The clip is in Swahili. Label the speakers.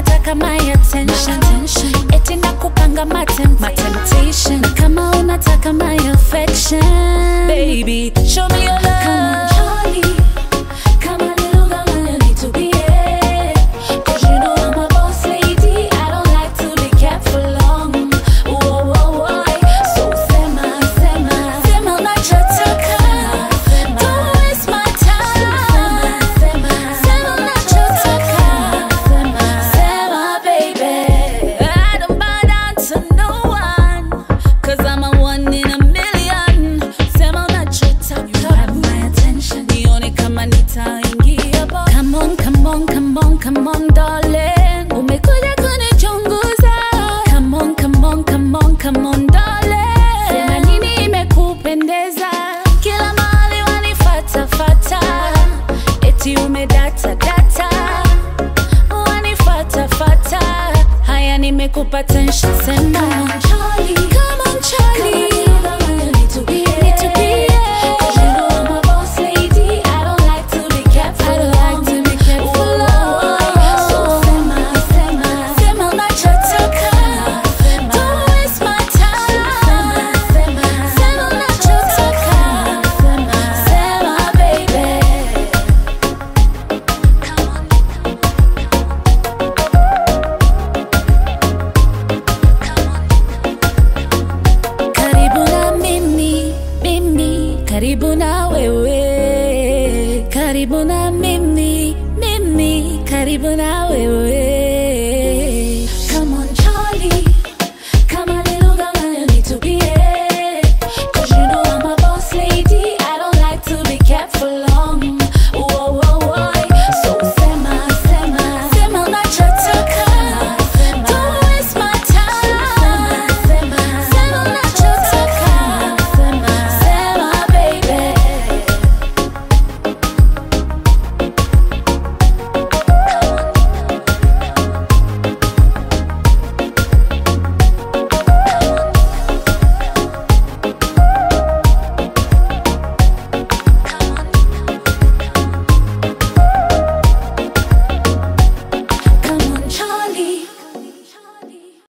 Speaker 1: unataka my attention, eti nakupanga my temp- my temptation na kama unataka my affection baby show me your love come on Charlie come a little girl you need to be here cause you know I'm a boss lady I don't like to be kept for long whoa, whoa, whoa. so sema sema sema unachotaka don't waste my time sema unachotaka sema baby I don't bow down to no one Cause I'm a one in a million Sema unachotaka You have my attention Nione kama nitaingia bo Come on, come on, come on, come on darling Umekuja kunichunguza Come on, come on, come on, come on darling Sema nini imekupendeza Kila mahali wanifata fata Eti umedata data wanifata fata haya nimekupa tension sema Come on, Charlie. Need to be here. 'Cause you know I'm a boss lady. I don't like to be kept for long. So sema, sema, sema unachotaka. Don't waste my time. Sema unachotaka. Sema, baby. Karibu na mimi, mimi, karibu na wewe, karibu na mimi, mimi, karibu na